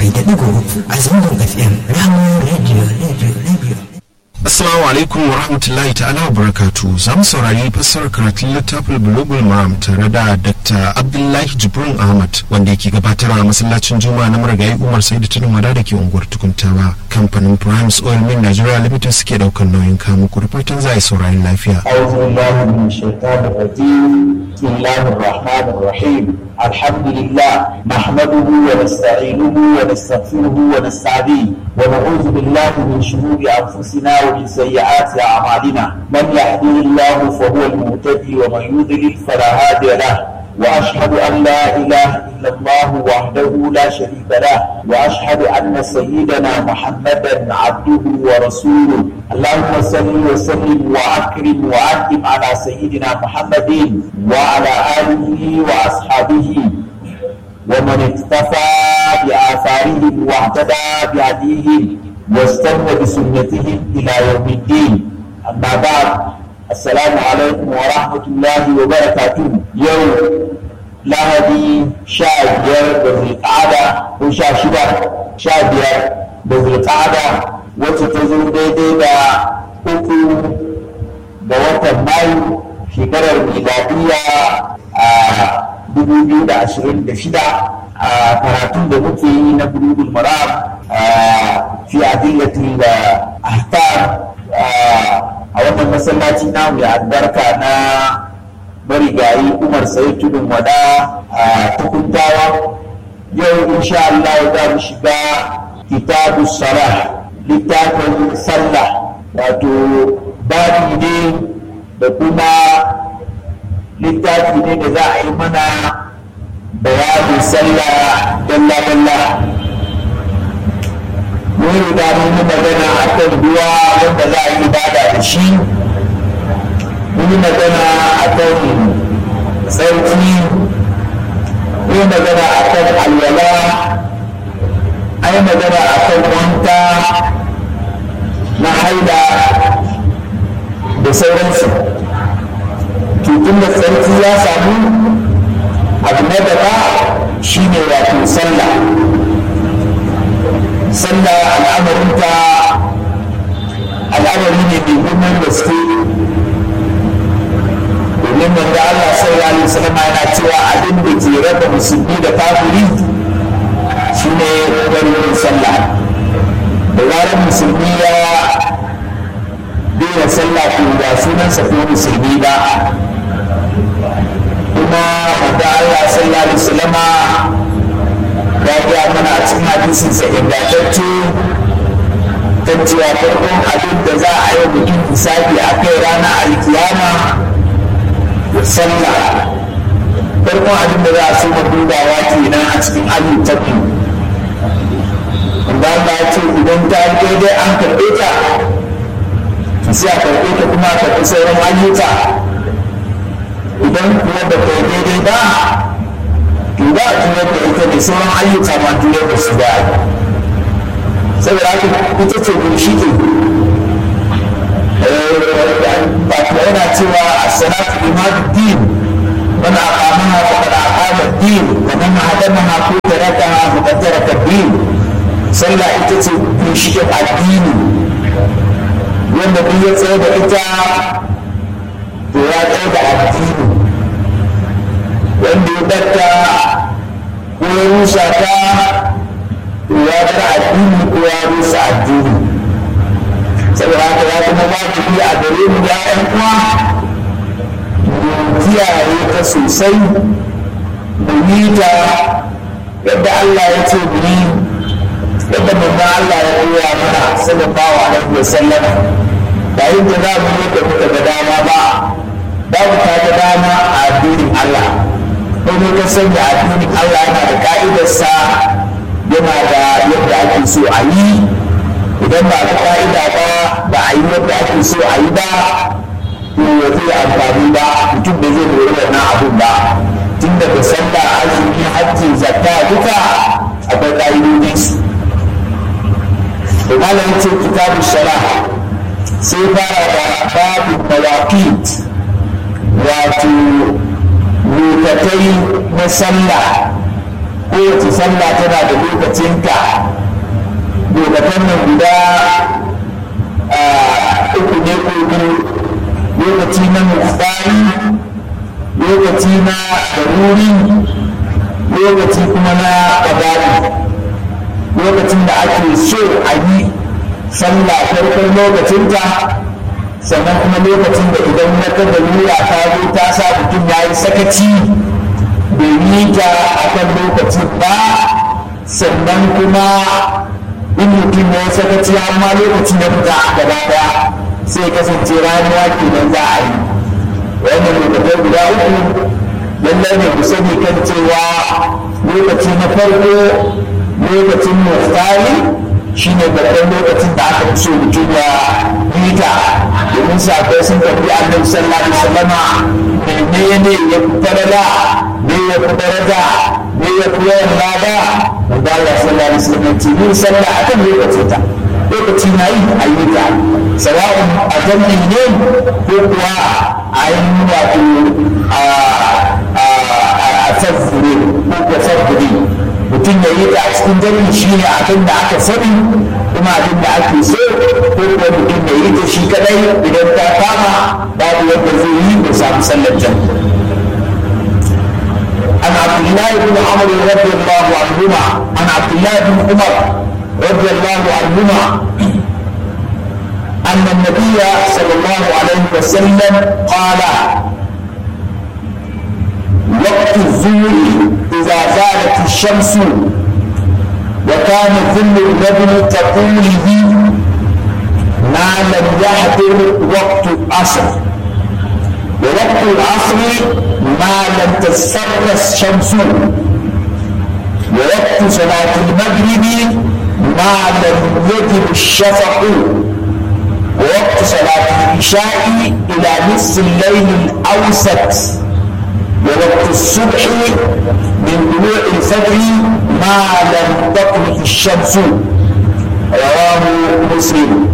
bakwai da ɗigo uku a zangon FM Rahama Radio Radio Radio. Assalamu alaikum wa rahmatullahi ta'ala wa barakatu za mu saurari fassarar karatun littafin Bulugul Maram tare da Dr. Abdullahi Jibrin Ahmad wanda yake gabatar a masallacin Juma'a na marigayi Umar Saidu Tudun Wada da ke unguwar Tukuntawa. Kamfanin Primes Oil Mill Nigeria Limited suke daukar nauyin kamu ku da fatan za a yi saurari lafiya. أعوذ بالله من الشيطان الرجيم بسم الله الرحمن الرحيم الحمد لله نحمده ونستعينه ونستغفره ونستعديه ونعوذ بالله من شرور أنفسنا ومن سيئات أعمالنا من يهده الله فهو المهتدي ومن يضلل فلا هادي له وأشهد أن لا إله إلا الله وحده لا شريك له وأشهد أن سيدنا محمدا عبده ورسوله اللهم صل وسلم وأكرم وأنعم على سيدنا محمد وعلى آله وأصحابه ومن اقتفى بآثارهم واهتدى بهديهم واستنى بسنتهم إلى يوم الدين أما بعد السلام عليكم ورحمة الله وبركاته يوم lahadi sha biyar da zulƙada ko sha shida sha biyar da zulƙada wacce ta zo daidai da uku ga watan mayu shekarar miladiyya a dubu biyu da ashirin da shida a karatun da muke yi na bulugul maram fi adillatin da ahkam a wannan masallaci na mai albarka na marigayi umar sai tudun wada a tukuntawa yau insha Allah za mu shiga kitabu salah littafin sallah wato babi ne da kuma littafi ne da za a yi mana bayanin sallah dalla dalla mun riga mun yi magana akan ruwa wanda za a yi ibada da shi mun yi magana a kan tsarki mun yi magana a kan alwala an yi magana a kan wanka na haida da sauransu tutun da tsarki ya samu abu na gaba shi ne wato sallah sallah al'amarinta al'amari ne mai girman gaske domin manzo Allah sallallahu alaihi wasallam yana cewa abin da ke raba musulmi da kafiri shine barin sallah da zarar musulmi ya daina sallah to ba sunansa ko musulmi ba kuma manzo Allah sallallahu alaihi wasallam ya ga mana a cikin hadisin sa ingantacce kan cewa farkon abin da za a yi mutum hisabi a kai ranar alkiyama sallah farkon abin da za a so dubawa kenan a cikin ayyukan wanda Allah ya ce idan ta daidai an karɓe ta sai a karɓe ta kuma a karɓi sauran ayyuka idan kuma ba ta daidai ba to ba a tuyar da ita da sauran ayyuka ma tuyar da su da saboda haka ita ce ginshiki ba ta yana cewa a salatu imadu din wani aqamaha faqad aqama din wa man hadamaha ko tarakaha faqad taraka din sallah ita ce ginshikin addini wanda duk ya tsaye da ita to ya tsaye da addini wanda ya datta ko ya rusa ta to ya bar addini ko ya rusa addini saboda haka ya kuma wajibi a gare mu ya ƴan uwa mu kiyaye ta sosai mu yi ta yadda Allah ya ce mu yi yadda manzon Allah ya koya mana sallallahu alaihi wa sallam ba yin da za mu yi da muka ga dama ba babu ta ga dama a addinin Allah kuma ka sanya addinin Allah yana da ka'idarsa yana da yadda ake so a yi idan ba ta ka'ida ba ba a yi yadda ake so a yi ba to ya zai amfani ba mutum da zai lura wannan abun ba tun daga sallah azumi hajji zakka duka akwai ƙa'idodin su da malam ce kitabu shara sai fara da babu mawaqit wato lokatai na sallah kowace sallah tana da lokacinta lokacin nan guda uku ne ko biyu lokaci na mutsari lokaci na daruri lokaci kuma na ƙadari lokacin da ake so a yi sallah farkon lokacinta sannan kuma lokacin da idan wata dalila ta zo ta sa mutum ya yi sakaci bai yi ta a kan lokacin ba sannan kuma in mutum ya yi sakaci amma lokacin ya fita a gaba daya sai kasance ramuwa kenan za a yi wannan lokacin guda uku lallai ne ku sani kan cewa lokaci na farko lokacin muftari shi ne babban lokacin da aka fi so mutum ya yi ta domin sabai sun tafi annabi sallallahu alaihi wasallama menene ya fi falala ne ya fi daraja ne ya fi yawan lada wanda Allah sallallahu alaihi wasallam ce yin sallah akan lokacin ta lokaci na yi a yi ta sawa'un a jami'i ne ko kuwa a yi wato a tsaffure ko kuwa tsaffure mutum ya yi ta a cikin jami'i shi ne abin da aka sani kuma abin da ake so ko kuwa mutum ya yi ta shi kadai idan ta kama babu yadda zai yi ko samu sallar jami'i عن عبد الله بن عمر رضي الله عنهما عن عبد الله بن عمر رضي الله عنهما أن النبي صلى الله عليه وسلم قال وقت الظهر إذا زالت الشمس وكان ظل الرجل تقوله ما لم يحضر وقت العصر ووقت العصر ما لم تصفر الشمس ووقت صلاة المغرب ما لم يجب الشفق ووقت صلاة العشاء إلى نصف الليل الأوسط ووقت الصبح من طلوع الفجر ما لم تطلع الشمس رواه مسلم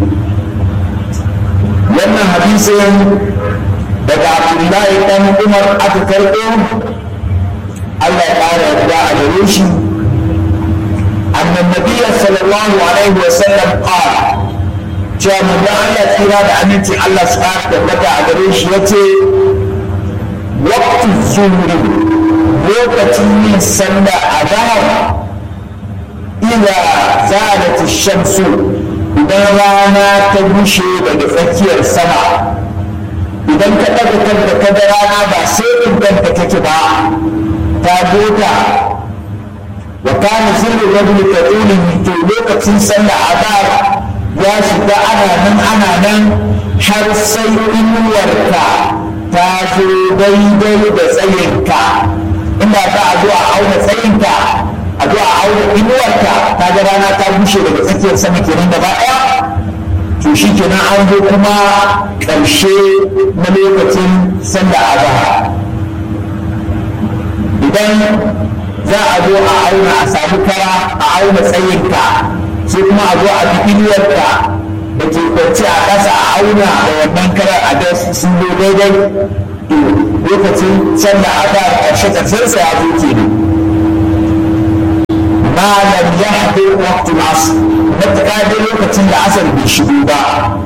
wannan hadisin daga abdullahi dan umar aka karɓo allah ya ƙara yarda a gare shi annan nabiya sallallahu alaihi wa sallam qala cewa manzon allah tsira da aminci allah su ƙara tabbata a gare shi yace waqtu zuhri lokacin yin sallah a zahar ila zalat shamsu idan rana ta bushe daga tsakiyar sama idan ka ɗaga kanka ka ga rana ba sai in kanka take ba ta gota wa kana sirru rajul taqulihi to lokacin sallah azhar ya shiga ana nan ana nan har sai inuwarka ta zo daidai da tsayinka inda za a zo a auna tsayinka a zo a auna inuwarka ta ga rana ta bushe daga tsakiyar sama kenan gaba ɗaya to shi kenan an zo kuma ƙarshe na lokacin sallah azhar idan za a zo a auna a samu kara a auna tsayinka sai kuma a zo a bi inuwarka da ke kwanci a ƙasa a auna da wannan karar a da sun zo daidai to lokacin sallah azhar ƙarshe ƙarshen sa ya zo kenan ما لم يحضر وقت العصر متى دي وقت العصر بيشبوبا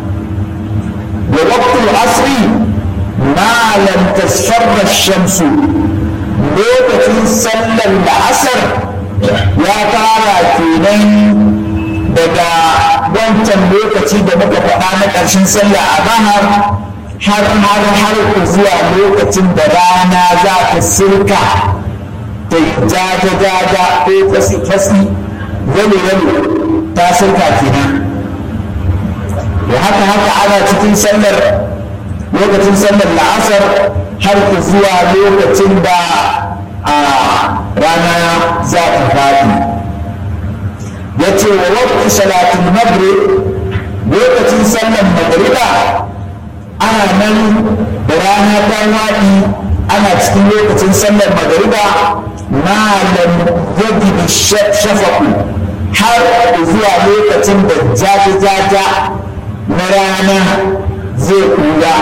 ووقت العصر ما لم تصفر الشمس lokacin sallar la'asar ya fara kenan daga wancan lokaci da muka faɗa na ƙarshen sallah a bahar har har har zuwa lokacin da rana za ta sirka ta jaja jaja ko fasi fasi wani wani ta sirka kenan da haka haka ana cikin sallar lokacin sallar la'asar har ku zuwa lokacin da a rana za ta faɗi ya ce wa wakti salatin maghrib lokacin sallar magriba ana nan da rana ta waɗi ana cikin lokacin sallar magriba malam yadda shafaku har zuwa lokacin da jaja-jaja na rana zai kura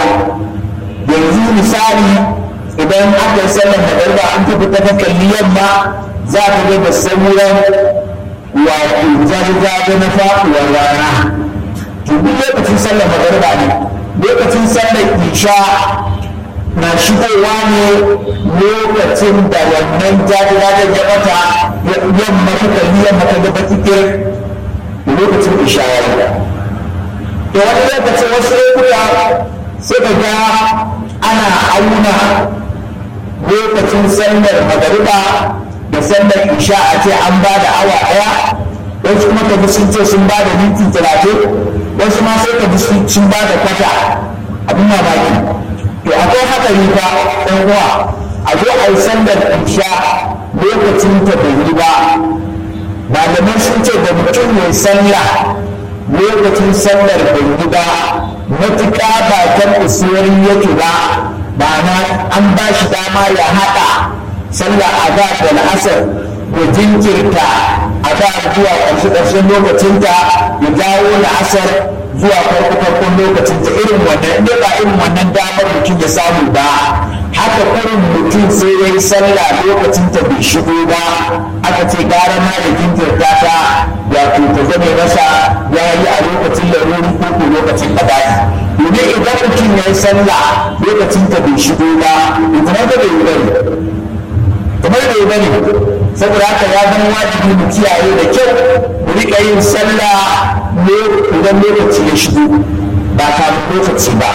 yanzu misali idan aka yi sallar magariba an tafi ta kalli yamma za ka ga da sauran wato jaje-jaje na faɗuwar rana to duk lokacin sallar magariba ne lokacin sallar isha na shigowa ne lokacin da wannan jaje-jajen ya bata yamma ta kalli yamma ta gaba cikin lokacin isha ya yi to wani lokacin wasu lokuta sai ka ga ana auna lokacin sallar magariba da sallar isha a ce an ba da awa ɗaya wasu kuma ka sun ce sun ba da minti talatin wasu ma sai ka sun ba da kwata abin mamaki to akwai hatsari fa ɗan uwa a zo a yi sallar isha lokacin ta bai yi ba malamai sun ce da mutum mai sallah lokacin sallar bai yi ba matuƙa ba kan usuwar yake ba ma'ana an ba shi dama ya haɗa sallah a da da la'asar da jinkirta a da zuwa ƙarshe ƙarshen lokacinta ya dawo la'asar zuwa farko farkon lokacinta irin wannan inda ba irin wannan damar mutum ya samu ba haka kurin mutum sai ya yi sallah lokacinta bai shigo ba aka ce gara ma da jinkirta ta wato ta zame masa ya yi a lokacin laruri ko ko lokacin ƙada'i domin idan mutum ya yi sallah lokacin ta bai shigo ba ita da bai yi bane kamar da yi bane saboda haka ya zama wajibi mu kiyaye da kyau mu riƙa yin sallah idan lokaci ya shigo ba kafin lokaci ba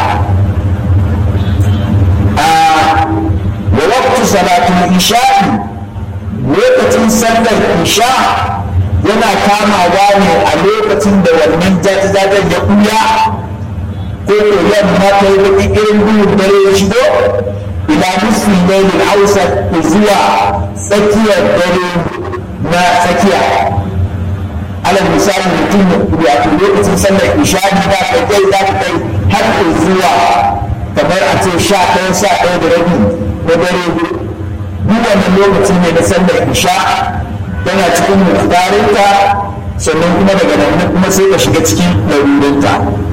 wa waqtu salatul isha'i lokacin sallar isha yana kamawa ne a lokacin da wannan jajajajen ya ɓuya ko ko yamma ta yi baki irin duhun dare ya shigo ila nisfin lailin hausa zuwa tsakiyar dare na tsakiya alal misali mutum wato lokacin sallar ishadi za ka kai za ka kai har zuwa kamar a ce sha ɗaya sha ɗaya da rabi na dare duk wannan lokaci ne na sallar isha tana cikin muktarinta sannan kuma daga nan kuma sai ka shiga cikin larurinta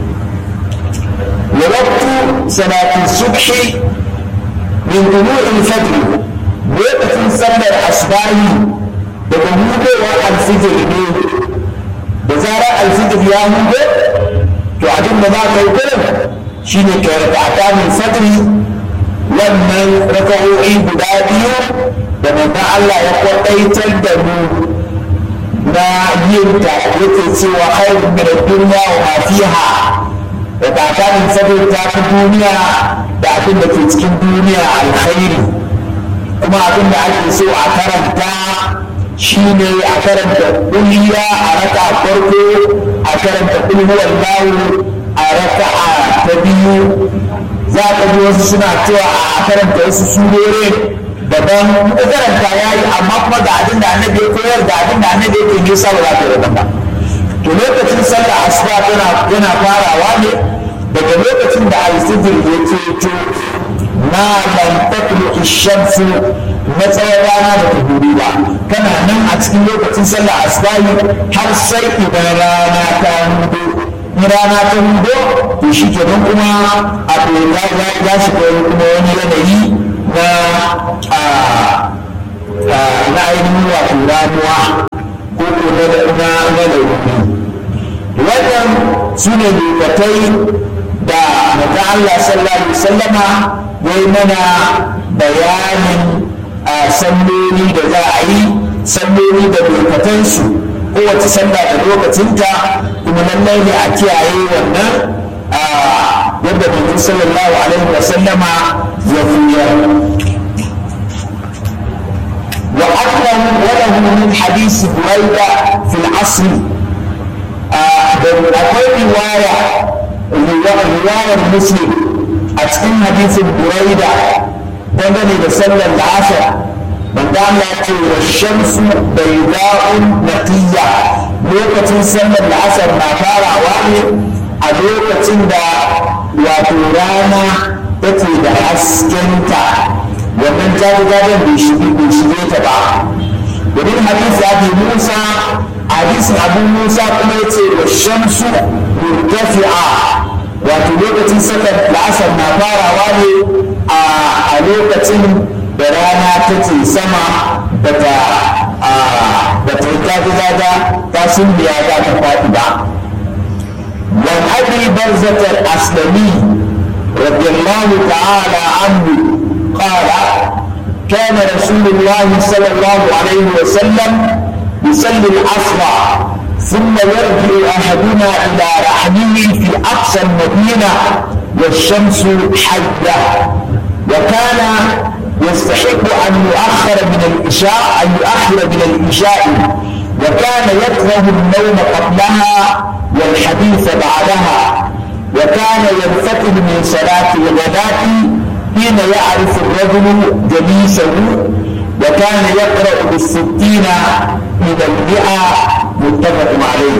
ووقت صلاة الصبح من طلوع الفجر وقت صلى الأصباح بقوله الفجر da zarar alfijir ya hudo to abin da za ka yi kullum shi ne ka raka a kamun fajri wannan raka'o'i guda biyu da manzon Allah ya kwaɗaitar da mu na yin ta yake cewa khairun min ad-dunya wa ma fiha da tsakanin sabon ta fi duniya da abin da ke cikin duniya alkhairi kuma abin da ake so a karanta shi ne a karanta kuliya a raka farko a karanta kulhuwar lawu a raka ta biyu za ka ji wasu suna cewa a karanta wasu surore daban ka karanta ya yi amma kuma ga abin da annabi ya koyar da abin da annabi ya ke nisa ba za ka yi ba to lokacin sallah asuba yana farawa ne daga lokacin da alfijir ya ceto na lam tatlu shamsu na tsawon rana da ta hudu ba kana nan a cikin lokacin sallah asubahi har sai idan rana ta hudu in rana ta hudu to shi kenan kuma a ya shiga kuma wani yanayi na na ainihin wato ramuwa ko ko na lauri wannan su ne lokatai da maza Allah sallallahu alaihi wasallama ya yi mana bayanin salloli da za a yi salloli da lokatansu kowace sallah da lokacinta kuma lallai ne a kiyaye wannan yadda mutum sallallahu alaihi wasallama ya fiye وأكرم وله من حديث بريدة في العصر akwai riwaya riwayar muslim a cikin hadisin buraida dangane da sallar la'asar banda Allah ce wa shamsu bayda'un naqiyya lokacin sallar la'asar na farawa ne a lokacin da wato rana take da haskenta wannan jajajajen bai shige ta ba domin hadisi abi musa hadisin abu musa kuma ya ce wa shamsu murtafi'a wato lokacin saka la'asar na farawa ne a lokacin da rana take sama bata ba ta yi gaga ta sulmiya za ta faɗi ba وعن ابي برزه الاسلمي رضي الله تعالى عنه قال كان رسول الله صلى الله عليه وسلم يصلي العصر ثم يرجع احدنا الى رحمه في اقصى المدينه والشمس حيه وكان يستحق ان يؤخر من العشاء ان يؤخر من العشاء وكان يكره النوم قبلها والحديث بعدها وكان ينفتل من صلاة الغداة حين يعرف الرجل جليسه وكان يقرأ بالستين إلى المئة متفق عليه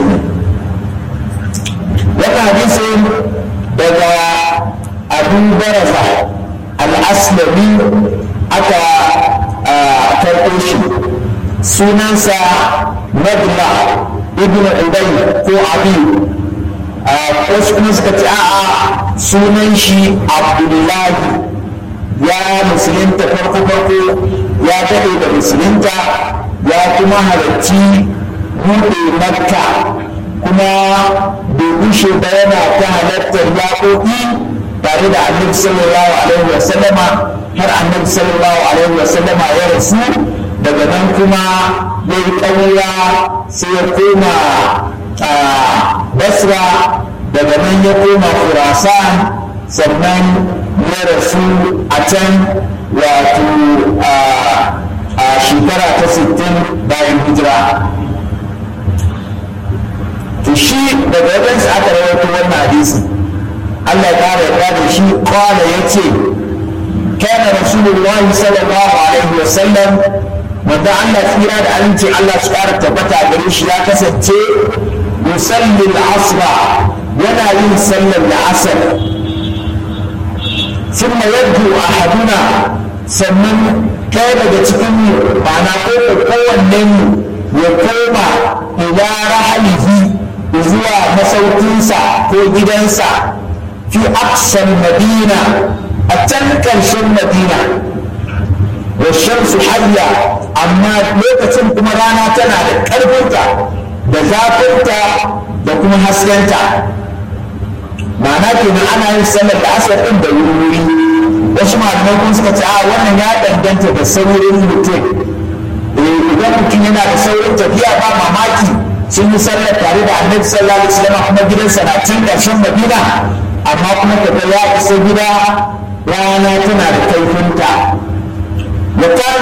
وحديث بدا أبو برزة الأسلمي أتى كرقوشي sunansa madla ibn ubay ko abi wasu kuma suka ce a'a sunan shi abdullahi ya musulunta farko farko ya daɗe da musulunta ya kuma halarci buɗe makka kuma bai gushe ba yana ta halartar yaƙoƙi tare da annabi sallallahu alaihi wasallama har annabi sallallahu alaihi wasallama ya rasu daga nan kuma ya yi ƙaura sai ya koma basra daga nan ya koma khurasan sannan ya rasu a can wato a shekara ta 60 bayan hijira to shi daga wajensa aka rawaito wannan hadisi Allah ya kare ya da shi kwala ya ce كان رسول الله صلى الله عليه وسلم wanda Allah tsira da aminci Allah su ƙara tabbata gare shi ya kasance musallin asra yana yin sallar da asar sun yadda a haduna sannan kai daga cikin mu ma'ana ko kowanne mu ya koma ila rahalihi zuwa masaukinsa ko gidansa fi aksan madina a can ƙarshen madina والشمس حية أما لوكتين كما رانا تنا كربنتا da zafinta da kuma haskenta ma'ana kenan ana yin sallar da asar ɗin da wuri wasu malamai kun suka ce a wannan ya danganta da saurin mutum idan mutum yana da saurin tafiya ba mamaki sun yi sallar tare da annabi sallallahu alaihi wasallam kuma gidansa na can ƙarshen madina amma kuma kaga ya isa gida rana tana da kaifinta وكان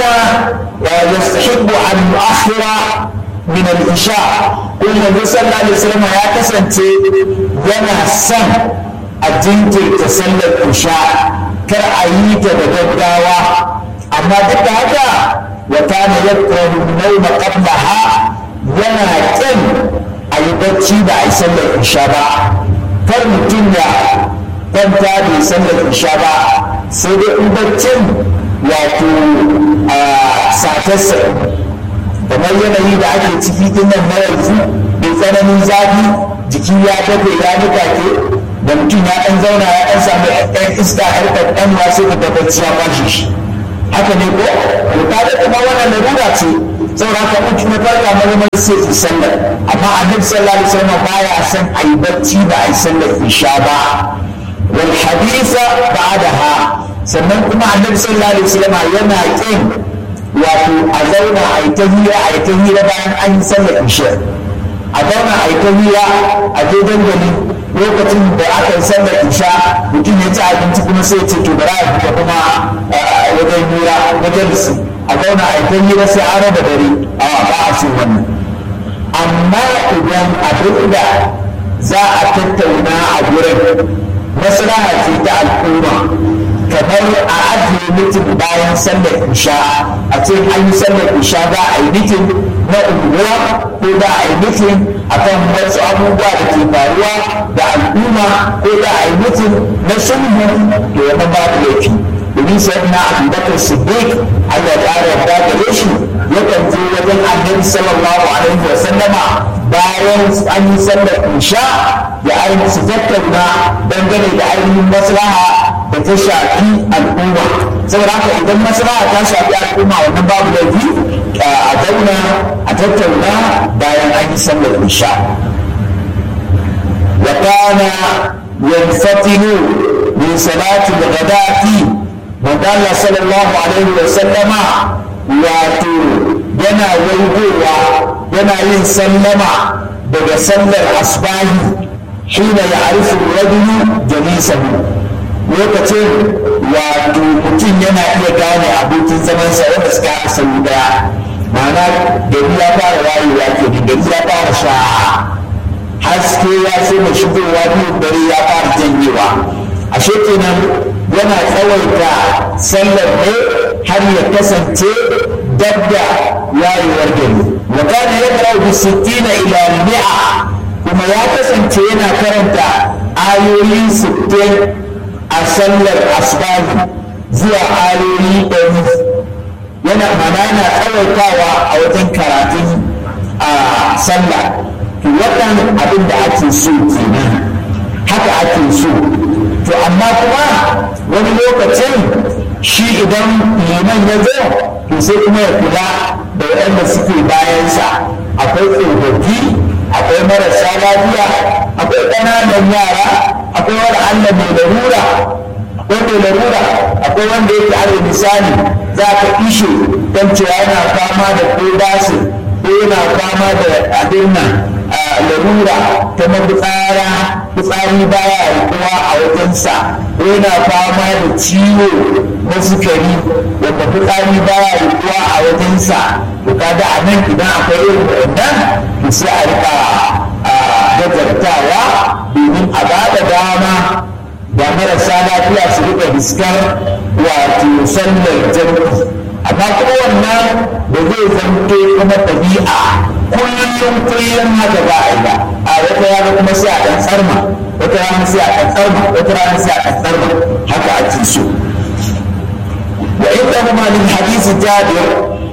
يستحب أن يؤخر من العشاء قلنا النبي صلى الله عليه وسلم يا كسنتي ينا سن أجنتي تسلى العشاء كرأيت بدقاوة أما ضد هذا وكان يكره النوم قبلها ينا كن أي بتشي دا يسلى العشاء kar mutum ya kwanta bai sallar isha ba sai dai in baccin wato a satarsa kamar yanayi da ake ciki din nan na yanzu mai tsananin zafi jiki ya dafe ya nika ke da mutum ya ɗan zauna ya ɗan samu ɗan iska har ɗan sai ka bacci ya kwashe shi haka ne ko to kaga kuma wannan larura ce saboda haka mutum ya farka marmar sai su sallar amma annabi sallallahu alaihi wasallam baya son a yi bacci ba a yi sallar isha ba wal hadisa ba'daha sannan kuma annabi sallallahu alaihi wasallam yana kin wato a zauna a yi ta hira a yi ta hira bayan an yi sallar isha a zauna a yi ta hira a je dandali lokacin da aka yi sallar isha mutum ya ci abinci kuma sai ce to bara a fita kuma wajen hira majalisi a zauna a yi ta hira sai an raba dare a ba a so wannan amma idan abin da za a tattauna a gurin maslaha ce ta al'umma kamar a ajiye mitin bayan sallar isha a ce an yi sallar isha za a yi mitin na unguwa ko za a yi mitin akan wasu abubuwa da ke faruwa da al'umma ko za a yi mitin na sulhu to wannan babu laifi domin sai na abubakar siddiq allah ya yarda gare shi yakan je wajen annabi sallallahu alaihi wa sallama bayan an yi sallar isha ya ainihin su tattauna dangane da ainihin maslaha da ta shafi al'umma saboda haka idan maslaha ta shafi al'umma wannan babu laifi a zauna a tattauna bayan an yi sallar isha wa kana yanfatilu min salati al-ghadati manzo Allah sallallahu alaihi wa sallama wato yana waigowa yana yin sallama daga sallar asbahi hina ya'rifu ar-rajulu jalisahu lokacin wato mutum yana iya gane abokin zamansa wanda suka haɗa sau daya ma'ana gari ya fara wayewa ke gari ya fara sha haske ya so mai shigowa biyu dare ya fara janyewa ashe kenan yana tsawaita sallar ne har ya kasance dabda wayewar gari wa kana yaqra'u bi sittina ila mi'a kuma ya kasance yana karanta ayoyi sittin a sallar asbahi zuwa ayoyi ɗari yana mana yana tsawaitawa a wajen karatun a sallah to wannan abin da ake so kenan haka ake so to amma kuma wani lokacin shi idan liman ya zo to sai kuma ya kula da waɗanda suke bayansa akwai tsofaffi akwai marasa lafiya akwai ƙananan yara akwai wani allah mai larura akwai mai larura akwai wanda yake alal misali za ka ishe don cewa yana fama da ko basin ko yana fama da abin nan larura ta mafitsara fitsari baya rikuwa a wajensa ko yana fama da ciwo na sukari wanda fitsari baya rikuwa a wajensa to kaga a nan idan akwai irin wannan to sai a rika gajartawa domin a ba da dama da marasa lafiya su rika diskar wato sallar jami'i amma kuma wannan da zai zanto kuma ɗabi'a kullum kullum haka ba a yi ba a wata rana kuma sai a ɗan tsarma wata rana sai a ɗan tsarma wata rana sai a ɗan tsarma haka ake so wa inda kuma min hadisi jabir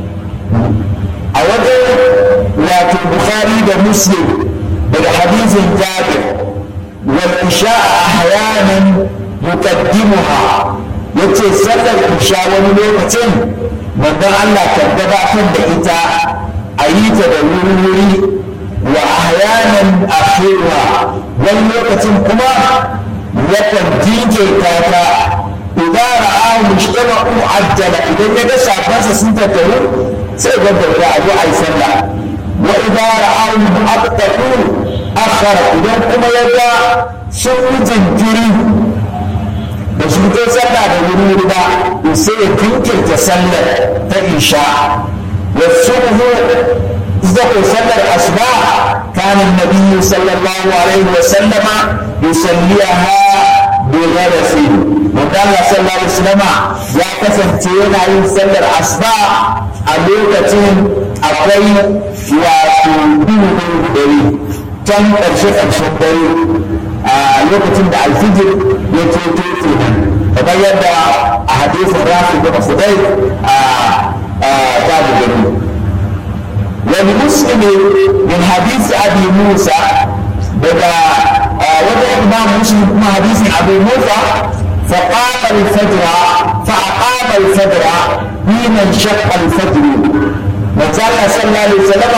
a wajen wato bukhari da muslim daga hadisin jabir wal isha ahyanan yuqaddimuha yace sallar isha wani lokacin manzon Allah kan gabatar da ita a yi ta da wuri-wuri wa ahyanan akhiruha wani lokacin kuma yakan jinkirta ta idan ra'a mujtama'u ajjala idan ya ga shafansa sun tattaru sai ga bauta a zo a yi sallah wa idan ra'a mu'aqqatu akhara idan kuma ya ga sun yi jinkiri da su fito sallah da wuri ba to sai ya jinkirta sallar ta isha wa subhu إذا صلى الأصباح كان النبي صلى الله عليه وسلم يصليها بغرس وقال صلى الله عليه وسلم يا كسن تينا يصلي الأصباح ألوكة أقوي وتنبيه دري كم أرشد أرشد دري lokacin da alfijir ya ceto kenan kamar yadda a hadisin rafi da mafudai a ta da gani ولمسلم من حديث ابي موسى بدا وجه الامام مسلم من حديث ابي موسى فقام الفجر فاقام الفجر حين انشق الفجر وقال صلى الله عليه وسلم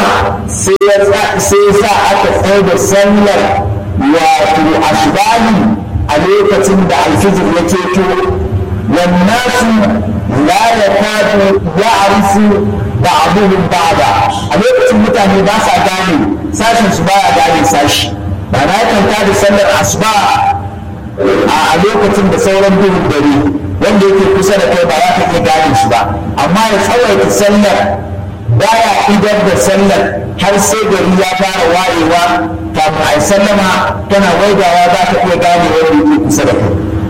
سيسا اتفيد السنة وفي أشباه عليك تندع الفجر يتيتو والناس لا يكاد يعرف ba'aduhum ba'da a lokacin mutane ba sa gane sashin su baya gane sashi ba na kanta da sallar asuba a lokacin da sauran duhun dare wanda yake kusa da kai ba za ka iya gane shi ba amma ya tsawaita sallar baya idar da sallar har sai gari ya fara wayewa kafin a yi sallama tana waigawa za ka iya gane wanda yake kusa da kai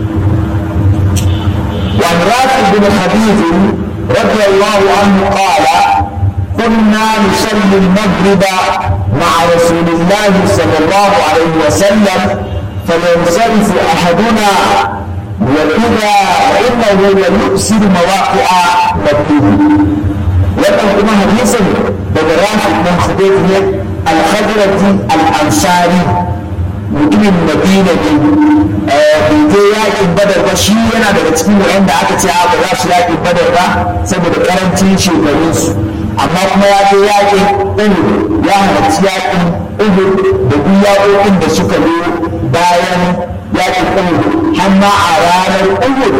وعن رافع بن خديج رضي الله عنه قال كنا نصلي المغرب مع رسول الله صلى الله عليه وسلم فينصرف احدنا واذا وانه ليؤسر مواقع مكتوب wannan kuma hadisin daga rafi ɗan khudayf ne al-khadrati al-ansari mutumin madina ne bai je yakin badar ba shi yana daga cikin wa'anda aka ce ba za su yakin badar ba saboda karancin shekarunsu amma kuma ya je yakin uhud ya halarci yakin uhud da duk yaƙoƙin da suka zo bayan yakin uhud har ma a ranar uhud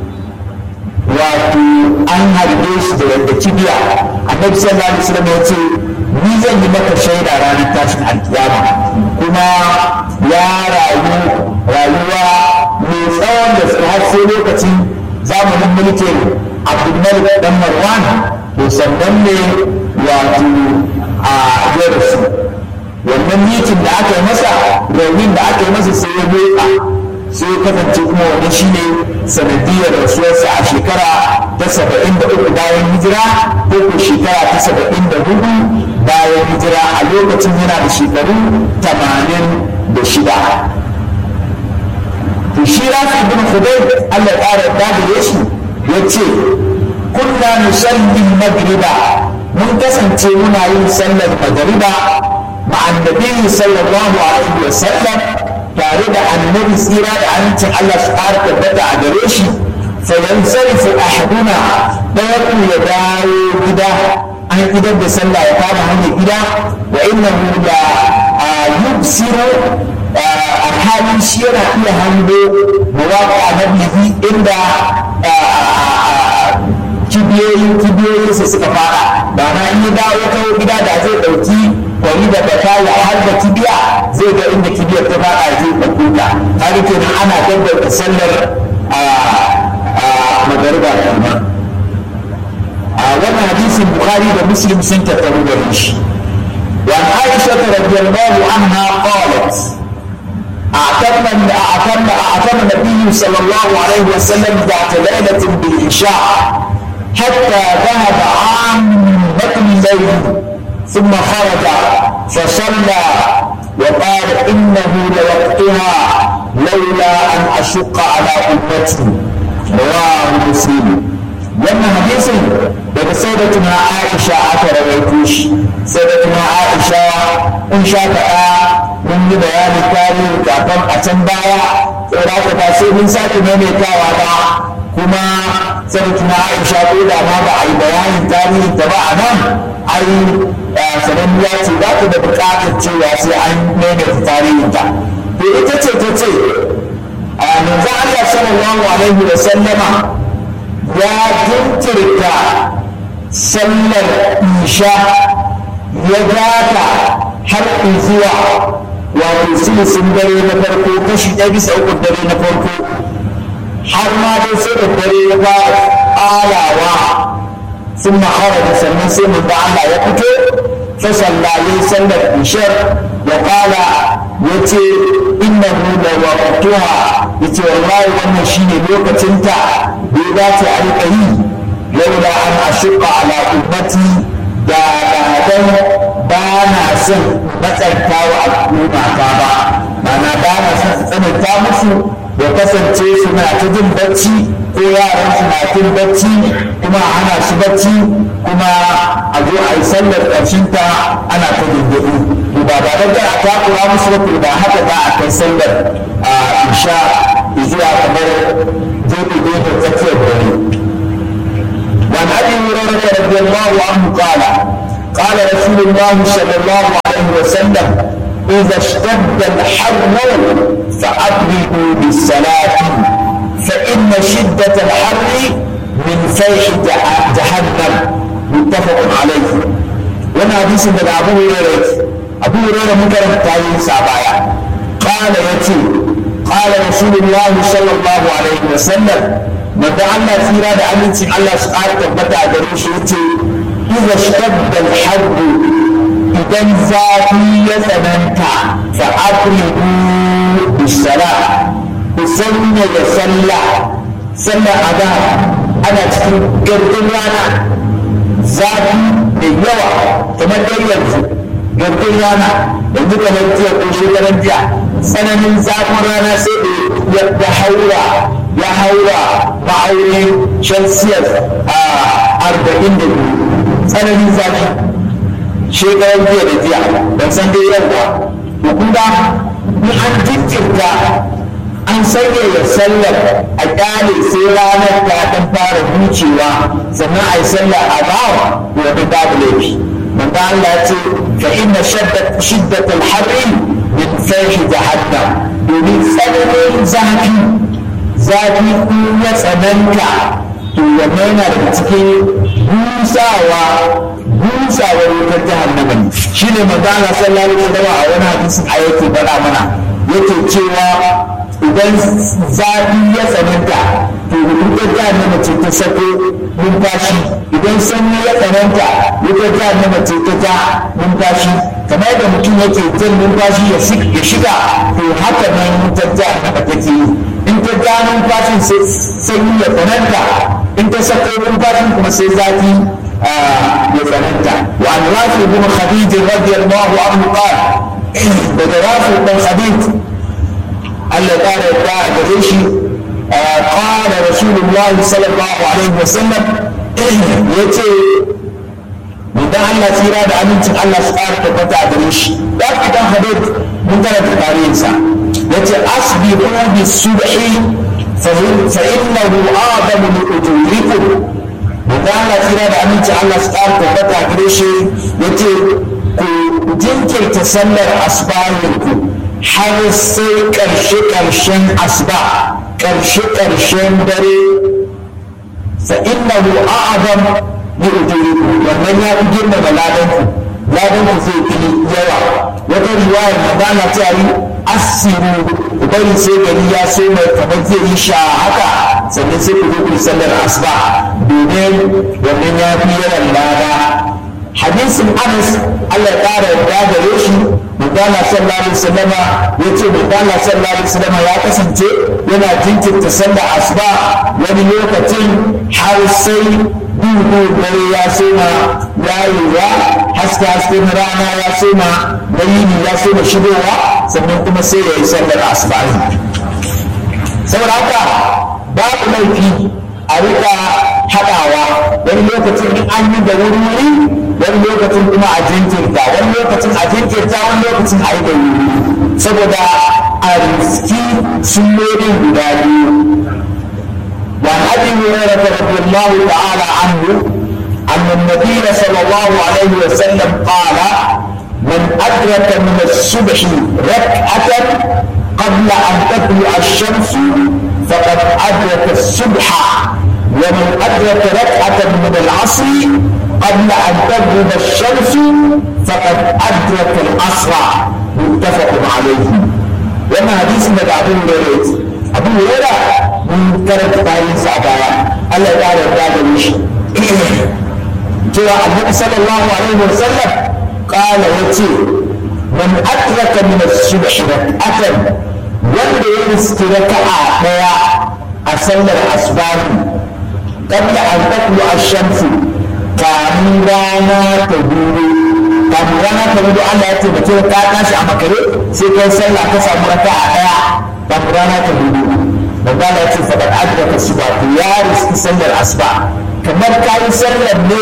wato an harbe shi da yadda kibiya annabi sallallahu alaihi wasallam ya ce ni zan yi maka shaida ranar tashin alkiyama kuma ya rayu rayuwa mai tsawon da su har sai lokacin zamanin mulkin abdulmalik dan marwan to sannan ne wato a yau su wannan mitin da aka yi masa raunin da aka yi masa sai ya motsa sai ya kasance kuma wannan shine sanadiyar rasuwarsa a shekara ta saba'in da uku bayan hijira ko ko shekara ta saba'in da hudu bayan hijira a lokacin yana da shekaru tamanin da shida to shi rafi bin hudayr Allah ya ƙara da shi ya ce kunna nusalli magriba mun kasance muna yin sallar magriba ma'an nabi sallallahu alaihi wa sallam tare da annabi tsira da amincin Allah su ƙara tabbata a gare shi fa yansarifu ahaduna ɗaya ku ya dawo gida an idar da sallah ya kama hanyar gida wa innahu la yubsiru alhalin shi yana iya hango mawaƙa a nabihi inda kibiyoyin kibiyoyinsa suka fara ba na in ya dawo kawo gida da zai ɗauki kwari da bata ya har da kibiya zai ga inda kibiyar ta fara zai ɗauko ta har kenan ana gaggauta sallar magariba kenan a wannan hadisin bukhari da muslim sun tattaru da shi وعن عائشة رضي الله عنها قالت أعتم أعتم أعتم النبي صلى الله عليه وسلم ذات ليلة بالعشاء حتى ذهب عامة الليل ثم خرج فصلى وقال إنه لوقتها لولا أن أشق على أمتي رواه مسلم wannan hadisin daga sayyidatuna Aisha aka rawaito shi sayyidatuna Aisha in sha faɗa mun yi bayani tarihi kafin a can baya tsira ta ba sai mun sake maimaitawa ba kuma sayyidatuna Aisha ko da ma ba a yi bayanin tarihin ta ba a nan ai sananniya ce za ta da buƙatar cewa sai an maimaita tarihin ta to ita ce ta ce a manzo Allah sallallahu alaihi wa sallama ya jinkirta sallar isha ya gata har zuwa wato silisin dare na farko kashi ɗaya bisa uku dare na farko har ma dai sai da dare ya fara alawa sun mahara da sannan sai mu Allah ya fito fa sallaye sallar ishar ya kala ya ce innahu da waqtuha yace wallahi wannan shine lokacinta da ya dace a riƙa yi laula an ashuqa ala ummati da dan ba na son matsanta wa al'umma ta ba mana ba na son tsananta musu ya kasance suna ta jin bacci ko yaran su na jin bacci kuma a hana su bacci kuma a zo a yi sallar ƙarshen ta ana ta dindiɗi to ba ba da a takura musu ba ba haka za a kai sallar a isha zuwa kamar gefe gefe tsakiyar dare وعن ابي هريره رضي الله عنه قال قال رسول الله صلى الله عليه وسلم اذا اشتد الحر فابردوا بالصلاه فان شده الحر من فيح جهنم متفق عليه وانا حديث من ابو هريره ابو هريره مكرم تايين سابايا قال يتي قال رسول الله صلى الله عليه وسلم manzo Allah tsira da amincin Allah su ƙara tabbata a gare shi yace idza shtadda al idan zafi ya tsananta fa aqribu bis-sala ku sanya da sallah sallar adha ana cikin gardin rana zafi da yawa kamar dai yanzu gardin rana yanzu kamar jiya ko shekaran jiya tsananin zafin rana sai da ya haura ya haura ma'aunin celsius a arba'in da biyu tsananin zafi shekaran jiya da jiya ban san dai yau ba to kun ga in an jinkirta an sanya ya sallar a kyale sai ranar ta dan fara hucewa sannan a yi sallar a bawa wani babu laifi manzo Allah ya ce fa inna shiddat al-harri min fahi jahannam domin tsananin zafi zafi in ya tsananta to wannan yana daga cikin busawa busawar wutar jahannama ne shine manzo Allah sallallahu alaihi wasallam a wani hadisin ayati bada mana yake cewa idan zafi ya tsananta to wutar jahannama ce ta sako numfashi idan sanyi ya tsananta wutar jahannama ce ta ja numfashi kamar da mutum yake jan numfashi ya shiga to haka nan wutar jahannama take yi in ta ja numfashin sai sanyi ya tsananta in ta sako numfashin kuma sai zafi ya tsananta wa an rafi bin khadij radiyallahu anhu qala daga rafi bin khadij Allah ya kare da gare shi قال رسول الله صلى الله عليه وسلم yace idan Allah tsira da amincin Allah su ƙara tabbata a gare shi da idan hadith mun karanta tarihinsa yace asbihu bi subhi fa innahu adamu li ujurikum idan Allah tsira da amincin Allah su ƙara tabbata a gare shi yace ku jinkirta sallar asbahinku har sai ƙarshe ƙarshen asba ƙarshe ƙarshen dare fa innahu a'zam li ujurikum wannan ya fi girmama ladanku ladanku zai fi yawa wata riwaya magana ta yi asiru bari sai gari ya so mai kamar zai yi sha haka sannan sai ku zo ku sallar asuba domin wannan ya fi yawan lada hadisin anas Allah ya ƙara yarda gare shi Mutala sallallahu alaihi wasallama ya ce Mutala sallallahu alaihi wasallama ya kasance yana jinkirta sallar asuba wani lokacin har sai duhu dare ya soma yayewa haske haske na rana ya soma bayini ya soma shigowa sannan kuma sai ya yi sallar asuba saboda haka babu laifi a rika haɗawa wani lokacin in an yi da wuri wani lokacin kuma a jinkirta wani lokacin a jinkirta wani lokacin a yi da wuri saboda a riski sunnonin guda biyu وعن ابي هريره رضي الله تعالى عنه ان النبي صلى الله عليه وسلم قال من ادرك من الصبح ركعه قبل ان تطلع الشمس فقد ادرك الصبح ومن ادرك ركعه من العصر قبل ان تغرب الشمس فقد ادرك العصر متفق عليه وما حديث من ابو هريره ابو هريره mun karanta bayansa a baya Allah ya ƙara yarda da shi cewa annabi sallallahu alaihi wa sallam qala yace man adraka min as-subh rak'atan wanda ya riski raka'a daya a sallar asbahi qabla an taqlu ash-shamsu kamin rana ta gudu kamin rana ta gudu Allah ya ce mutum ka tashi a makare sai kai sallah ka samu raka'a daya kamin rana ta gudu magana ya ce faɗar adraka suba to ya riski sallar asuba kamar ka yi sallar ne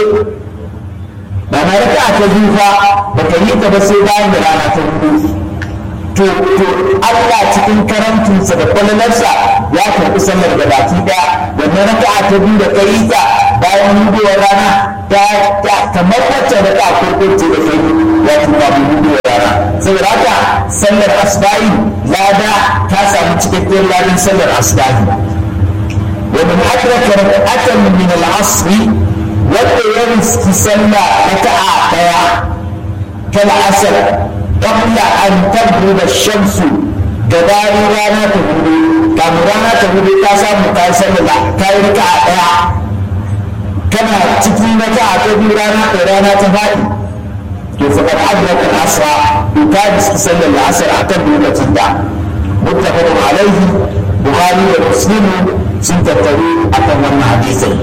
ba na raka ta biyu fa ba ka yi ta ba sai bayan da rana ta hudu to to Allah cikin karantinsa da kwalalarsa ya karɓi sallar da baki ɗaya wannan raka ta biyu da ka yi ta bayan hudowar rana ta kamar wacce raka farko ce da kai wato ba mu hudowar rana saboda haka sallar asba'i lada ta samu cikakken ladan sallar asba'i wa man adraka rak'atan min al-asr wanda ya riski sallah raka'a daya kal asr qabla an taghrib ash-shamsu gabanin rana ta hudu kamar rana ta hudu ta samu ta sallah ta yi raka'a daya kana cikin raka'a ta biyu rana ta rana ta faɗi to faqad adraka al-asra يكادس تصلي العصر اعتبر لتبع متفق عليه بخاري ومسلم سنت الطويل أكثر من حديثين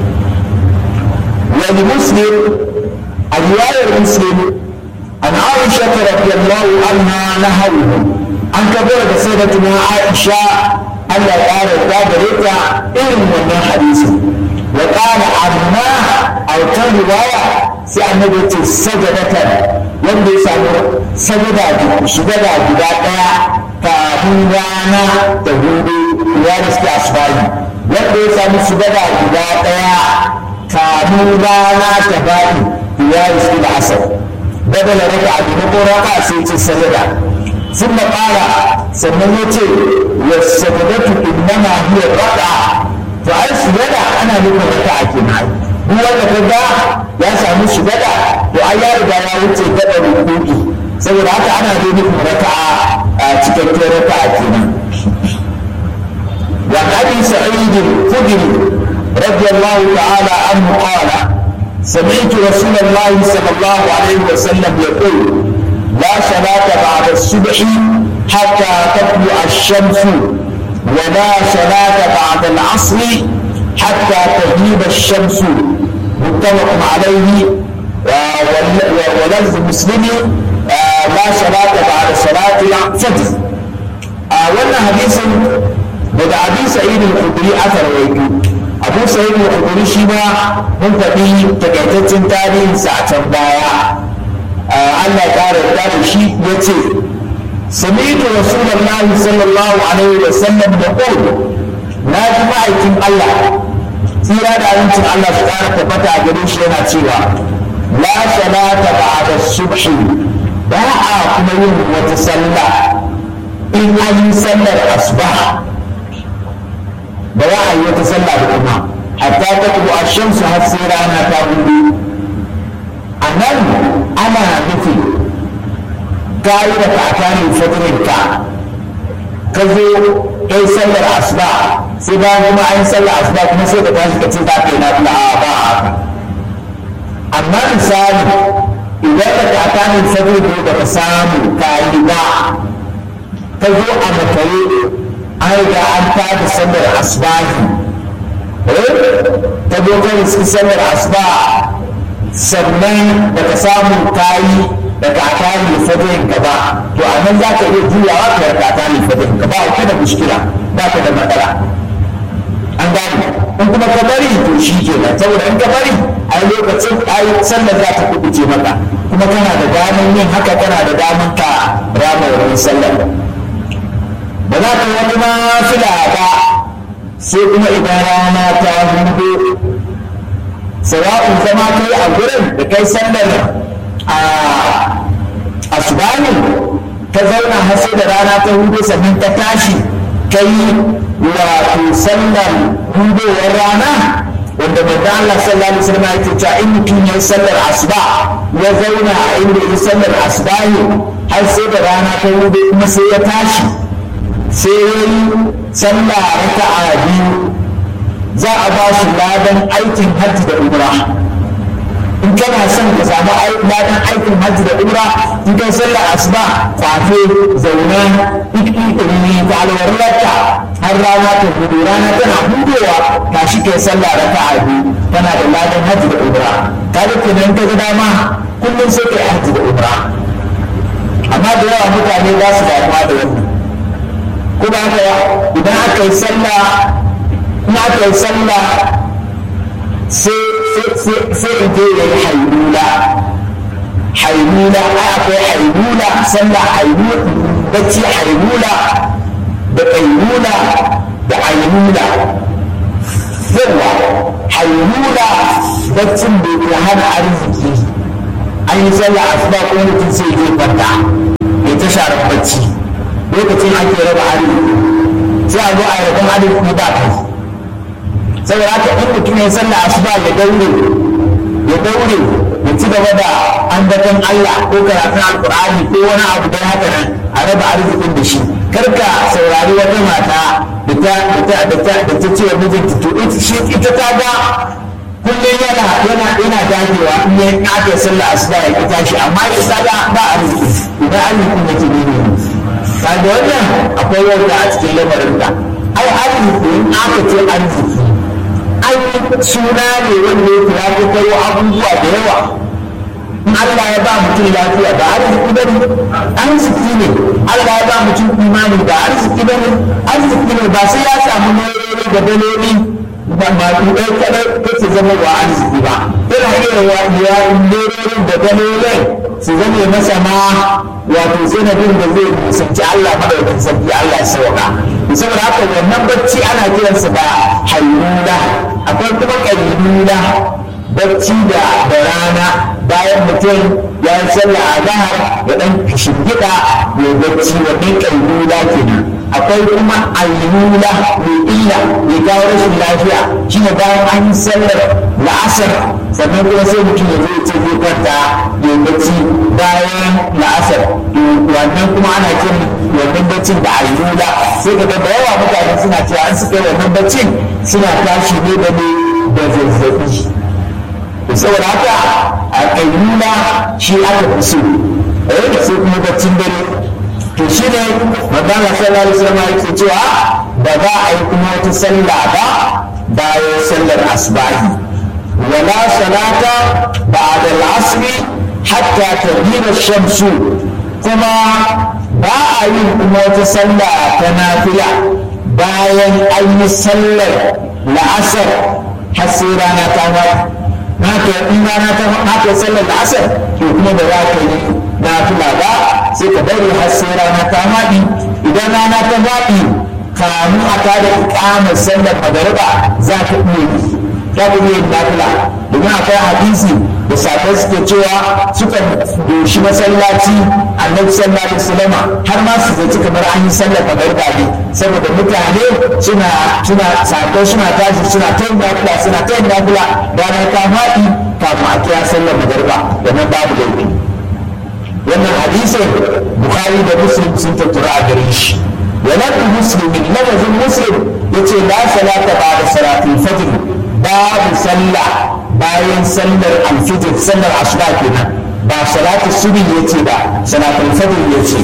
ولمسلم الرواية المسلم عن عائشة رضي الله عنها نهوه عن كبيرة سيدتنا عائشة ألا قال الباب ريتا إن من حديث وقال عما أو كان رواية في النبي السجدة wanda ya samu sajada sujada guda ɗaya kafin rana da hudu ya riski asubahi wanda ya samu sujada guda ɗaya kafin rana ta faɗi ya riski da asar بدل ركعة بنقول ركعة سيتي السجدة ثم قال سميتي والسجدة إنما هي الركعة فأي سجدة أنا لكم ركعة معي هو كذا يا سامي سجدة وأي رجع يا وتي كذا ركوعي saboda haka ana da nufin raka'a a cikakken raka'a kenan wa abi sa'id al-khudri radiyallahu ta'ala anhu qala سمعت رسول الله صلى الله عليه وسلم يقول لا صلاة بعد الصبح حتى تطلع الشمس ولا صلاة بعد العصر حتى تغيب الشمس متفق عليه ولفظ مسلم لا صلاة بعد صلاة الفجر wannan hadisin daga abi sa'id al-khudri aka rawaito abu sa'id al-khudri shi ma mun faɗi takaitaccen tarihin sa a can baya Allah ya kare da shi yace sami'tu rasulullahi sallallahu alaihi wa sallam yaqul na ji ma'aikin Allah tsira da abincin Allah su kara tabbata a gare shi yana cewa la salata ba'da subhi ba a kuma yin wata sallah in an yi sallar asuba ba za a yi wata sallah da kuma hatta ta kubu a shamsu har sai rana ta hudu a nan ana nufi ka yi da kakanin fadirin ka ka zo ka yi sallar asuba sai bayan kuma an yi sallar asuba kuma sai ka tashi ka ce za ka yi na fila a ba a haka amma misali idan da kakanin fadirin da ka samu ka yi ba ka zo a makare an riga an tada sallar asbahi ta zo ka riski sallar asba sannan da ka samu kayi da ka kare fadirin ka ba to a nan za ka iya juyawa ka yarda kare fadirin ka ba ka da mushkila ba ka da matsala an gane in kuma ka bari to shi ke nan saboda in ka bari a lokacin ai sallar za ta kubuce maka kuma kana da daman yin haka kana da daman ka rama wurin sallar ba za ka wani nafila ba sai kuma idan rana ta hudu sawa'un zama kai a gurin da kai sallar a asubani ka zauna har sai da rana ta hudu sannan ta tashi kai wato sallar hudowar rana wanda manzo Allah sallallahu alaihi wasallam yake cewa in mutum ya sallar asuba ya zauna a inda ya sallar asubahi har sai da rana ta hudu kuma sai ya tashi sai ya yi sallah raka'a biyu za a ba shi ladan aikin hajji da umra in kana son ka samu ladan aikin hajji da umra in kai sallah asuba kwafe zauna ikikiri ta alwarlarka har rana ta hudu rana tana hudowa ta shi kai sallah raka'a biyu tana da ladan hajji da umra ka ga kenan ka ga dama kullum sai kai hajji da umra amma da yawa mutane za su damuwa da wannan kuma haka idan aka yi sallah in aka yi sallah sai in je ya yi hailula hailula ai akwai hailula sallah hailula bacci hailula da kailula da ailula yawa hailula baccin da ke hana arziki an yi sallah asuba ko mutum sai ya kwanta ya ta sharar bacci lokacin ake raba arziki sai a zo a rabon arziki ba kai saboda haka in mutum ya sallah asuba ya daure ya daure ya ci gaba da ambaton Allah ko karatun alkur'ani ko wani abu da haka nan a raba arzikin da shi karka saurari wata mata da ta da ta da ta da ta ce wa mijinta to ita ta ga kullum yana yana yana dagewa in ya aka sallah asuba ya ki tashi amma ita ga ba arziki idan arzikin yake ne ne kaga wannan akwai wanda a cikin lamarinka ai arziki in aka ce arziki ai suna ne wanda yake ya fi kawo abubuwa da yawa in Allah ya ba mutum lafiya ba arziki ba ne arziki ne Allah ya ba mutum imani ba arziki ba ne arziki ne ba sai ya samu nerori da daloli ba ma ɗaya kaɗai kake zama wa arziki ba tana iya wa ya lerorin da dalolin su zame masa ma wato sanadin da zai kusanci Allah madaukakin sarki Allah ya sauka saboda haka wannan bacci ana kiransa da hayyula akwai kuma ƙayyula bacci da da rana bayan mutum ya yi sallah a zahar ya dan shingida ya bacci wannan ƙayyula kenan akwai kuma ayyula mai illa mai kawo rashin lafiya shine bayan an yi sallar la'asar sannan kuma sai mutum ya zai ce zai kwanta ya bacci bayan la'asar wannan kuma ana kin wannan baccin da ayyula sai ka ga da yawa mutane suna cewa an suka yi wannan baccin suna tashi ne da ne da zazzabi saboda haka a ayyula shi aka fi so eh sai kuma baccin dare to shi ne magana sallallahu alaihi wasallam yake cewa ba za a yi kuma wata sallah ba bayan sallar asbahi wala salata ba'da al-asri hatta tadina shamsu kuma ba a yin kuma wata sallah ta nafila bayan an yi sallar la'asar har sai rana ta wata haka in rana ta haka sallar la'asar to kuma ba za ka yi nafila ba sai ka bari har sai rana ta faɗi idan rana ta faɗi kamu a tada ikamar sallar magariba za ka iya yi za ka iya yin nafila domin akwai hadisi da safai suke cewa suka doshi masallaci annabi sallallahu alaihi wasallam har ma su zaci kamar an yi sallar magariba ne saboda mutane suna suna safai suna tashi suna ta yin nafila suna ta yin nafila rana ta faɗi kafin a kira sallar magariba wannan babu laifi wannan hadisin bukhari da muslim sun tattara a gare shi wannan muslimin lafazin muslim yace la salata ba'da salatul fajr babu sallah bayan sallar alfijir sallar asuba kenan ba salatu subhi yace ba salatul fajr yace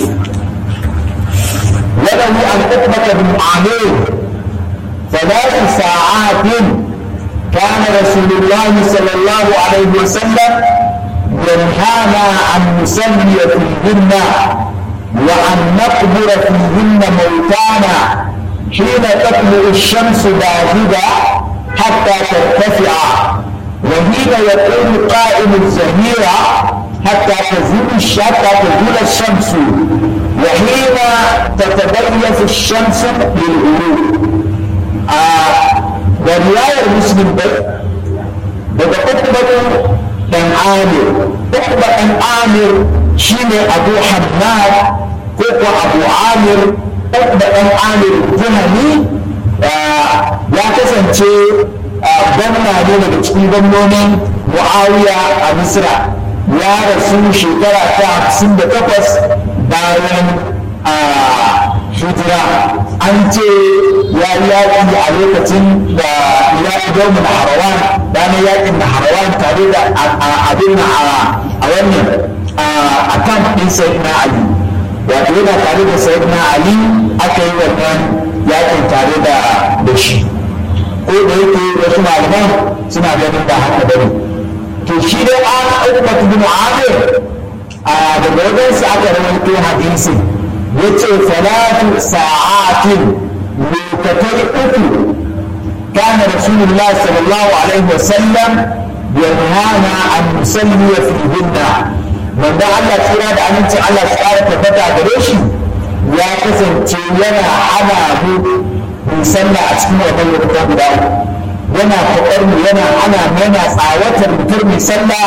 وله عن عقبة بن عامر ثلاث ساعات كان رسول الله صلى الله عليه وسلم ينهانا أن نصلي فيهن وأن نقبر فيهن موتانا حين تطلع الشمس باردة حتى ترتفع وحين يقوم قائم الزهيرة حتى تزول حتى تزول الشمس وحين تتبيف الشمس للغروب آه ورواية مسلم بدأ أكبر dan amir ukba dan amir shine abu hammad ko ko abu amir ukba dan amir juhani ya kasance gwamna ne daga cikin gwamnonin muawiya a misra ya rasu shekara ta hamsin da takwas bayan hijira an ce ya yi yaƙi a lokacin da ya fi domin harawan ranar yaƙin da harawan tare da abin a wannan a kan ɗin sayid na ali wato yana tare da sayid na ali aka yi wannan yaƙin tare da shi ko da yake wasu malaman suna ganin ba haka bane to shi dai an ukbatu bin amir a daga wajensa aka rawaito hadisin yace salatu sa'atin lokatai uku kana rasulullah sallallahu alaihi wasallam yanhana an nusalli fihinna wanda Allah tsira da amincin Allah su ƙara tabbata gare shi ya kasance yana hana mu mu sallah a cikin wannan lokutan guda uku yana faɗar mu yana hana mu yana tsawatar mutum mai sallah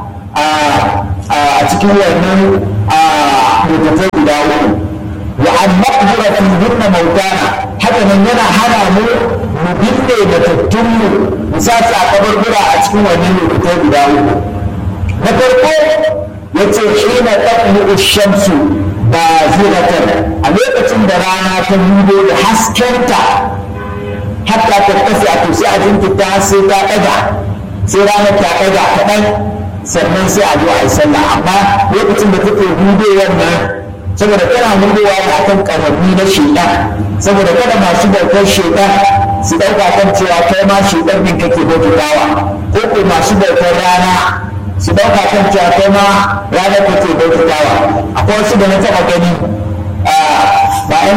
a cikin wannan lokutan guda uku wa an maqbura fi hinna mautana haka nan yana hana mu mu binne da tattun mu mu sa su a kabarbura a cikin wannan lokutan guda uku na farko yace hina taqmu shamsu ba ziratan a lokacin da rana ta hudo da haskenta hatta ta tafi a sai a jinkirta sai ta ɗaga sai rana ta ɗaga kaɗan sannan sai a zo a yi sallah amma lokacin da take hudowar nan saboda tana hudowa da akan ƙarami na shaidan saboda kada masu bautar shaidan su ɗauka kan cewa kai ma shaidan ɗin kake bautawa ko ko masu bautar rana su ɗauka kan cewa kai ma ranar kake bautawa akwai wasu da na taɓa gani ba yan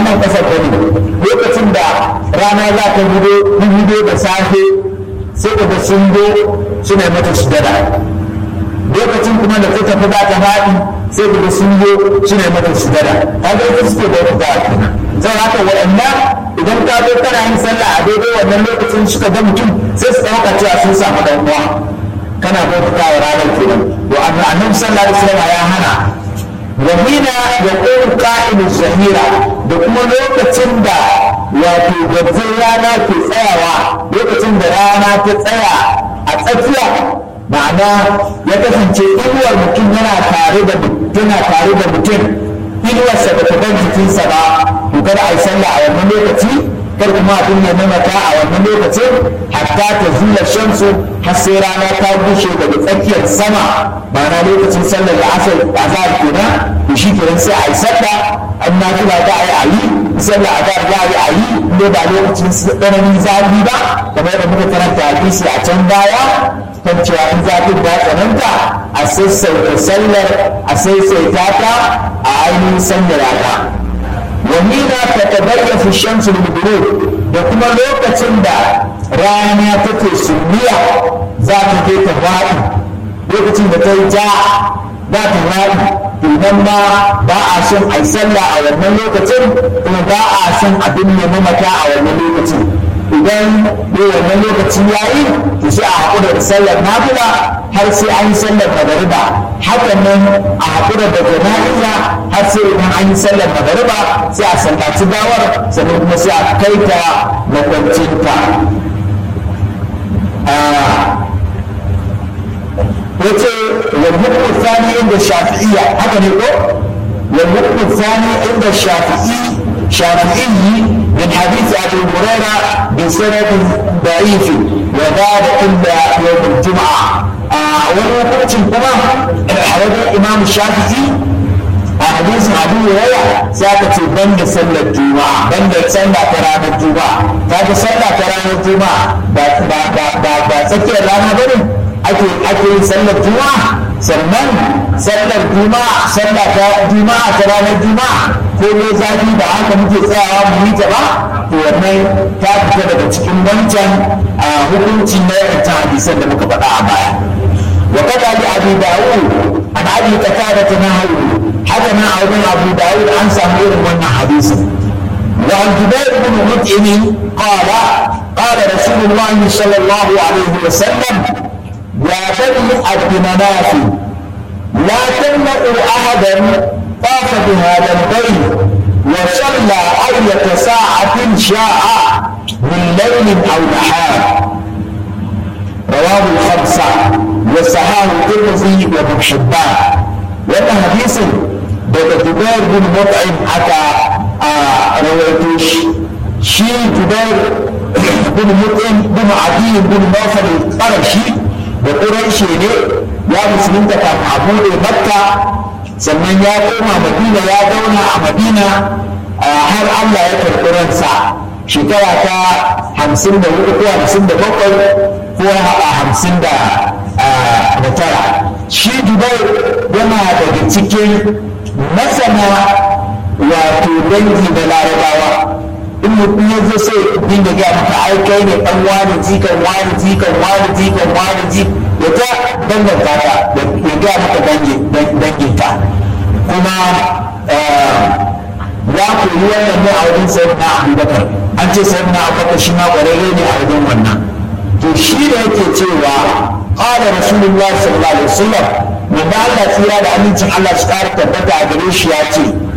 nan kasar ta ne lokacin da rana za ta gudo gudo da safe sai da sun zo suna mata sujada lokacin kuma da ta tafi za ta faɗi sai da sun zo suna mata sujada ta ga ita suke da wata kenan zai haka waɗannan idan ka zo kana yin sallah a daidai wannan lokacin suka ga mutum sai su ɗauka cewa sun samu ɗan uwa kana bauta wa ranar kenan to annabi sallallahu alaihi wasallam ya hana wa hina yaqulu qa'imu zahira da kuma lokacin da wato gajin rana ke tsayawa lokacin da rana ta tsaya a tsakiya ma'ana ya kasance inuwar mutum yana tare da tana tare da mutum inuwarsa ba ta bar jikinsa ba to kada a yi sallah a wannan lokaci kar kuma abin ya mamata a wannan lokacin hatta ta zula shamsu har sai rana ta bushe daga tsakiyar sama ma'ana lokacin sallar da asar azhar kenan to shi kenan sai a yi sallah an na kula da a yi a yi sallar azhar za a yi a yi ne ba lokacin tsananin zafi ba kamar yadda muka karanta hadisi a can baya kan cewa in zafin ba tsananta a sassaita sallar a sassaita ta a ainihin sanya rana wahina ta tabayyafu shamsu lil da kuma lokacin da rana take sunniya za ta je ta faɗi lokacin da ta yi ja za ta faɗi to nan ma ba a son a yi sallah a wannan lokacin kuma ba a son abin ya mamata a wannan lokacin idan ne wannan lokaci ya yi to sai a haƙura da sallar nafila har sai an yi sallar magariba hakan nan a haƙura da jana'iza har sai idan an yi sallar magariba sai a sallaci gawar sannan kuma sai a kai ta makwancinta yace wal hukmu thani inda shafi'iyya haka ne ko wal hukmu thani inda shafi'i shafi'i من حديث ابي هريره بسند ضعيف وذلك الا يوم الجمعه wani hukuncin kuma a wajen imam shafi'i a hadisin abu hurairah sai aka ce ban da sallar juma'a ban da sallah ta ranar juma'a ta ga sallah ta ranar juma'a ba tsakiyar rana bane ake ake yin sallar juma'a sannan sallar juma'a sallah ta juma'a ta ranar juma'a ko ne zafi ba haka muke tsayawa mu yi ta ba to wannan ta fita daga cikin wancan hukunci na yankin hadisan da muka faɗa a baya وكذا لأبي داود عن أبي قتادة نهوا حتى ما أظن أبو داود عن سمير من حديثا وعن جبير بن مطعم قال قال رسول الله صلى الله عليه وسلم يا بني عبد مناف لا تمنعوا أحدا طاف بهذا البيت وصلى أية ساعة شاء من ليل أو نهار رواه الخمسة وصححه الترمذي وابن حبان وأن حديث daga Jubair bin Mut'im aka rawaito shi shi Jubair bin Mut'im bin Adi bin Nawfal al-Qarashi da Quraishi ne ya musulunta kafin a bude Makka sannan ya koma Madina ya zauna a Madina har Allah ya karɓi ransa shekara ta hamsin da hudu ko hamsin da bakwai ko a hamsin da tara shi dubai yana daga cikin masana wato dangi da larabawa in mutum ya zo sai dinga gaya maka ai kai ne dan wani jikan wani jikan wani jikan wani ji ya ta danganta ka ya gaya maka danginka kuma ya koyi wannan ne a wajen sayyidina abubakar an ce sayyidina abubakar shi ma ƙwararre ne a wajen wannan to shi da yake cewa qala rasulullah sallallahu alaihi wasallam wanda Allah tsira da amincin Allah su ƙara tabbata a gare shi ya ce